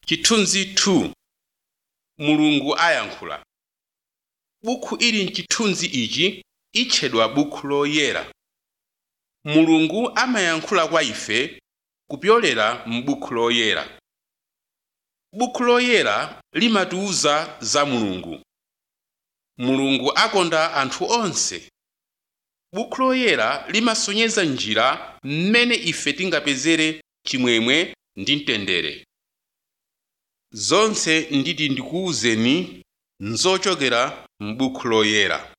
chithunzi 2 mulungu ayankhula bukhu ili mchithunzi ichi itchedwa bukhu loyera mulungu amayankhula kwa ife kupyolera m'bukhu loyera bukhu loyera limatiwuza za mulungu mulungu akonda anthu onse bukhu loyera limasonyeza njira mmene ife tingapezere chimwemwe ndi mtendere zonse nditi ndikuwuzeni nzochokera m'bukhu loyera